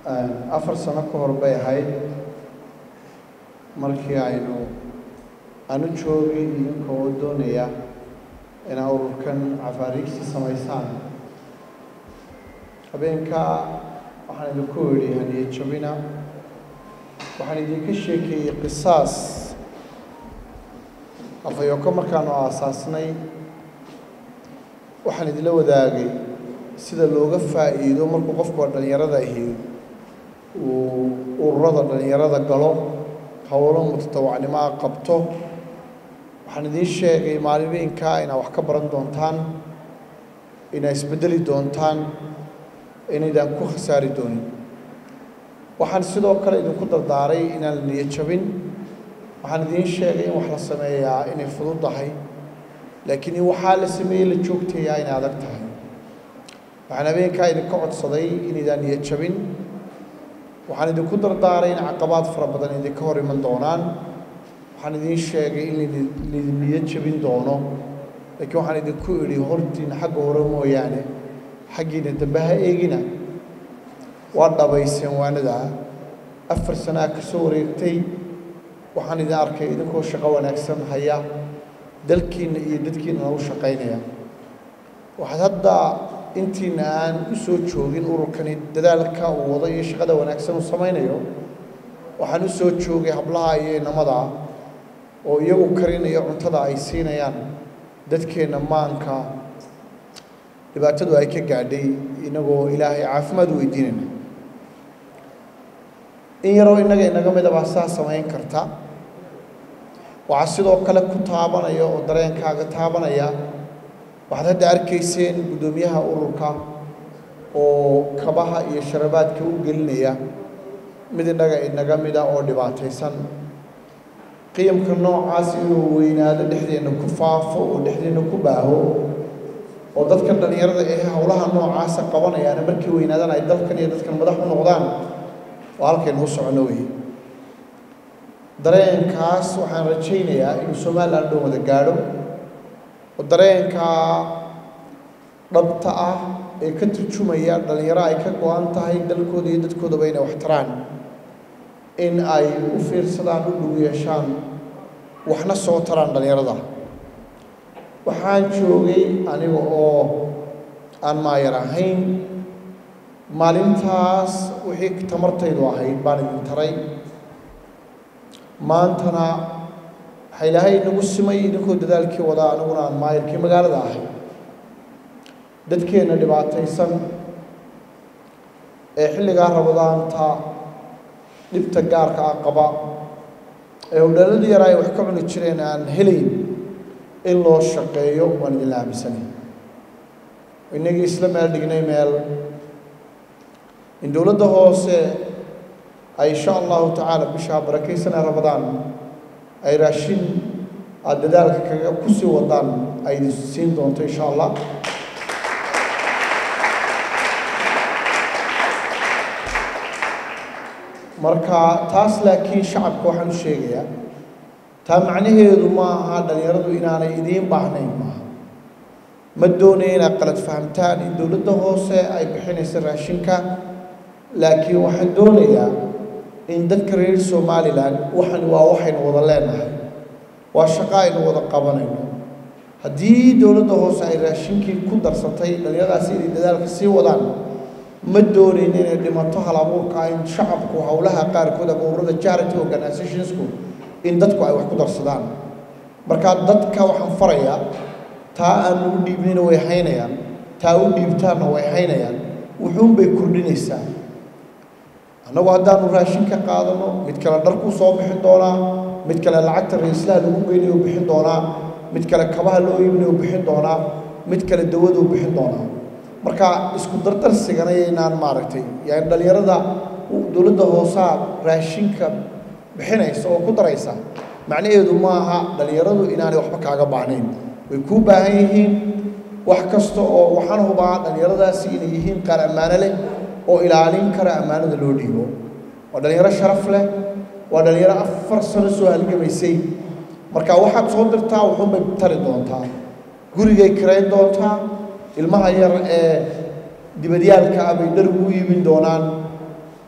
afar sano ka hor bay ahayd markii aynu anu joogay idinka oo doonaya inaa ururkan cafaariigsi samaysaan habeenkaa waxaan idinku idhi haniye jabina waxaan idinka sheekeeyey qisaas afayoko markaanu aasaasnay waxaan idinla wadaagay sida looga faa'iido markuu qofku dhallinyarada ahi uu ururada dhallinyarada galo howlo mutatawacnimoa qabto waxaan idiin sheegay maalimiinkaa inaad wax ka baran doontaan inaad isbeddeli doontaan inaydaan ku khasaari doonin waxaan sidoo kale idinku dardaaray inaan la niyo jabin waxaan idiin sheegay in wax la sameeyaa inay fududdahay laakiin in waxaa la sameeyey la joogtayaa inay adag tahay waxaan habeenkaa idinka codsaday inaydaan niyo jabin waxaan idinku dardaaray in caqabaad fara badan idinka hor iman doonaan waxaan idiin sheegay in laydin niyo jabin doono laakiin waxaan idinku idhi hortiina xagga hore mooyaane xaggiina dambe ha eegina waa dhabayseen waanadaa afar sanaa ka soo wareegtay waxaan idin arkay idinkoo shaqo wanaagsan haya dalkiinna iyo dadkiinna u shaqaynaya waxaad hadda intiina aan u soo joogin ururkani dadaalka uu wado iyo shaqada wanaagsan uu samaynayo waxaan u soo joogay hablaha iyo inamada oo iyagu karinayo cuntada ay siinayaan dadkeenna maanka dhibaatadu ay ka gaadhay inagoo ilaahay caafimaad u weydiinayna in yaroo innaga inaga midabaa saa samayn karta waxaa sidoo kale ku taabanaya oo dareenkaaga taabanaya waxaad hadda arkayseen guddoomiyaha ururka oo kabaha iyo sharabaadka u gelinaya mid innaga inaga mida oo dhibaataysan qiyamka noocaas inuu weynaado dhexdeenna ku faafo oo dhexdeenna ku baaho oo dadka dhallinyarada ee howlaha noocaasa qabanayaana markii weynaadaan ay dalkan iyo dadkan madax u noqdaan waa halkaynu u socono wey dareenkaas waxaan rajaynayaa inuu somalilan dhan wada gaadho oo dareenkaa dhabta ah ee ka turjumaya dhallinyaro ay ka go-an tahay dalkooda iyo dadkoodaba inay wax taraan in ay u fiirsadaan u dhow yeeshaan waxna soo taraan dhallinyarada waxaan joogay aniga oo aan maayar ahayn maalintaas wixii tamartaydu ahayd baan idin taray maantana waxaa ilaahay inagu simay idinkoo dadaalkii wadaa aniguna aan maayarkii magaalada ahay dadkeenna dhibaataysan ee xilligaa rabadaanta dhibta gaarka ah qaba ee howdhalladii yaraa ay wax ka cuni jireen aan helayn in loo shaqeeyo waan idinla aaminsanay inagii isla meel dhignay meel in dowladda hoose ay insha allahu tacaala bishaa barakaysanee rabadaan ay raashin aada dadaalka kaga ku sii wadaan ay idin siin doonto insha allah marka taas laakiin shacabka waxaan u sheegayaa taa macnaheedu ma aha dhallinyaradu inaanay idiin baahnayn maaha ma doonaya inaad qalad fahamtaan in dowladda hoose ay bixinayso raashinka laakiin waxaan doonayaa in dadka reer somalilan waxan waa waxaynu wada leenahay waa shaqo aynu wada qabanayno haddii dowladda hoose ay raashinkii ku darsatay dhallinyaradaasi inay dadaalka sii wadaan ma doonayn inay dhimato hal abuurka in shacabku howlaha qaarkood ama ururada charity organizationsku in dadku ay wax ku darsadaan markaa dadka waxaan farayaa taa aan ugu dhiibnayna way haynayaan taa u dhiibtaanna way haynayaan wuxuunbay kordhinaysaa annagu haddaanu raashin ka qaadano mid kale dharkuu soo bixin doonaa mid kale lacagta ra-islaha lagu geynayo bixin doonaa mid kale kabaha loo iibinayo bixin doonaa mid kale dawaduu bixin doonaa marka isku dardarsigana yaynaan maaragtay yani dhallinyarada dowladda hoosaa raashinka bixinaysa oo ku daraysa macnaheedu maaha dhallinyaradu inaanay waxba kaaga baahnayn way kuu baahan yihiin wax kasta oo waxaan hubaa dhallinyaradaasi inay yihiin qaar ammaano leh oo ilaalin kara ammaanada loo dhiibo waa dhallinyaro sharaf leh waa dhallinyaro afar sano soo halgamaysay marka waxaad soo dirtaa wuxuunbay tari doontaa gurigay kirayn doontaa ilmaha yar ee dibadyaalka ah bay dhar ugu iibin doonaan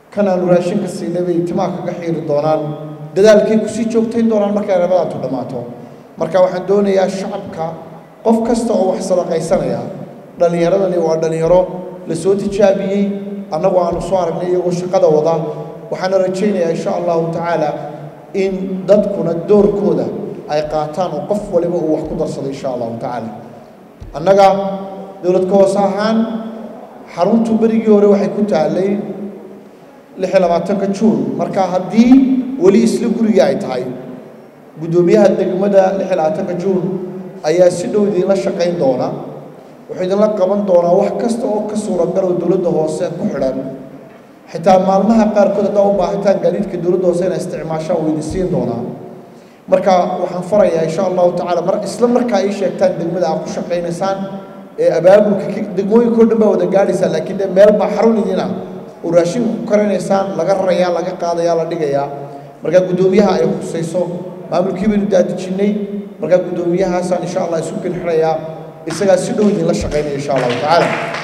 kan aanu raashinka siinay bay timaha kaga xiiri doonaan dadaalkay kusii joogtayn doonaan markay rabadaantu dhammaato marka waxaan doonayaa shacabka qof kasta oo wax sadaqaysanaya dhallinyaradani waa dhallinyaro la soo tijaabiyey annagu aanu soo aragnay iyagoo shaqada wada waxaana rajaynayaa insha allahu tacaala in dadkuna doorkooda ay qaataan oo qof waliba uu wax ku darsado insha allahu tacaala annaga dowladka hoose ahaan xaruntu berigii hore waxay ku taallay lix iyo labaatanka juun marka haddii weli isla gurigii ay tahay guddoomiyaha degmada lix iyo labaatanka juun ayaa si dhow idinla shaqayn doona wuxuu idinla qaban doonaa wax kasta oo ka suuragal oo dowladda hoose ku xidhan xitaa maalmaha qaarkood haddaa u baahataan gaadiidka dowladda hoose inay isticmaashaan wuu idin siin doonaa marka waxaan farayaa insha allahu tacaala mar isla markaa ii sheegtaan degmada aad ku shaqaynaysaan ee abaabulka degmooyinka o dhan baa wada gaadhaysaan laakiin dee meel baa xarun idin ah oo raashinka ku karanaysaan laga rarayaa laga qaadayaa la dhigayaa markaa guddoomiyaha ay khusayso maamulkii baynu daadijinnay markaa guddoomiyahaasaan insha allah isu kinxirayaa isagaa si dhow idinla shaqaynaya insha allahu tacaala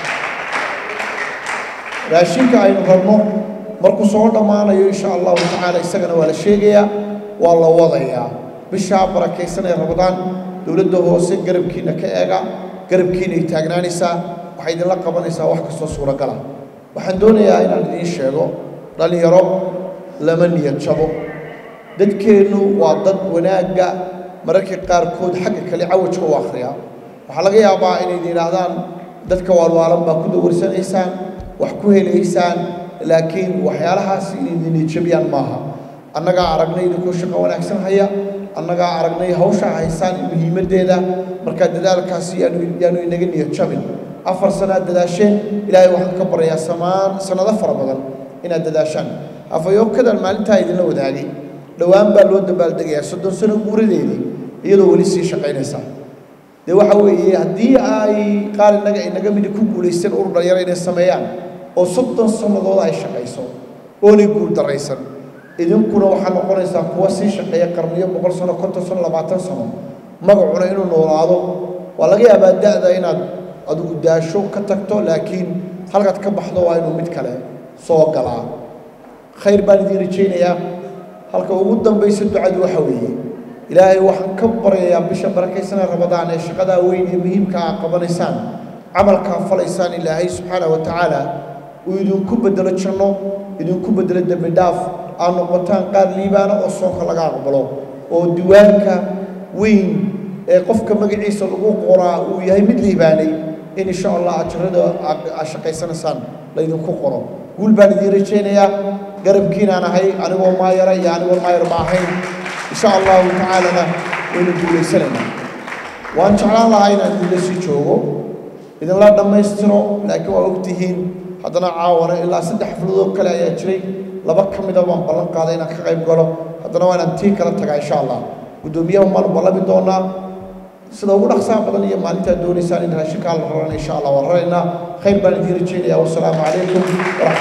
raashinka aynu rabno markuu soo dhammaanayo insha allahu tacaala isagana waa la sheegayaa waa la wadayaa bishaa barakaysan ee rabadaan dowladda hoose garabkiina ka eega garabkiinay taagnaanaysaa waxay idinla qabanaysaa wax kastoo suuragala waxaan doonayaa inaan idiin sheego dhallinyaro lama niyad jabo dadkeennu waa dad wanaagga mararka qaarkood xagga kale cawajka u akhriya waxaa laga yaabaa inay yidhaahdaan dadka waalwaalan baa ku dawarsanaysaan wax ku helaysaan laakiin waxyaalahaas inay niyadjabiyaan maaha annagaa aragnay idinkoo shaqo wanaagsan haya annagaa aragnay hawshaa haysaan muhiimaddeeda markaa dadaalkaasi yaanu yaanu inaga niyad jabin afar sanaad dadaasheen ilaahay waxaan ka baryayaa samaan sannado fara badan inaad dadaashaan afayookadan maalintaa idinla wadaagay dhowaan baa loo dabaaldegayaa soddon sano guuradeedii iyadoo weli sii shaqaynaysa dee waxa weeye haddii ay qaar innaga inaga midi ku guulaysteen urur dhalinyaro inay sameeyaan oo soddon sannadood ay shaqayso oonay guul daraysan idinkuna waxaa noqonaysaa kuwa sii shaqeeya qarniyo boqol sano konton sano labaatan sano magacuna inuu noolaado waa laga yaabaa da'da inaad adigu daasho ka tagto laakiin halkaad ka baxdo waa inuu mid kale soo galaa khayr baan idiin rajaynayaa halka ugu dambaysa ducadu waxa weeye ilaahay waxaan ka baryayaa bisha barakaysanee rabadaan ee shaqadaa weyn ee muhiimka aa qabanaysaan camalkaa falaysaan ilaahay subxaana wa tacaala uu idinku bedelo janno idinku bedelo dembi dhaaf aad noqotaan qaar liibaana oo soonka laga aqbalo oo diwaanka weyn ee qofka magaciisa lagu qoraa uu yahay mid liibaanay in insha allah ajarada aad shaqaysanaysaan laydinku qoro guul baan idiin rajaynayaa garabkiinaan ahay anigoo maayara iyo anigoo maayar ma ahayn insha allahu tacaalana waynu guulaysanaynaa waan jeclaan lahaa inaan idinla sii joogo idinla dhammaystiro laakiin waa ogtihiin haddana caawana ilaa saddex xafladood kale ayaa jiray laba ka mida baan ballan qaaday inaan ka qayb galo haddana waa inaan tii kala tagaa insha allah guddoomiyaha maanu ballami doonaa sida ugu dhaqsaha badan iyo maalintaad doonaysaan in raashinkaa la rarana insha allah waan raraynaa khayr baan idiin rajaynayaa wasalaamu calaykum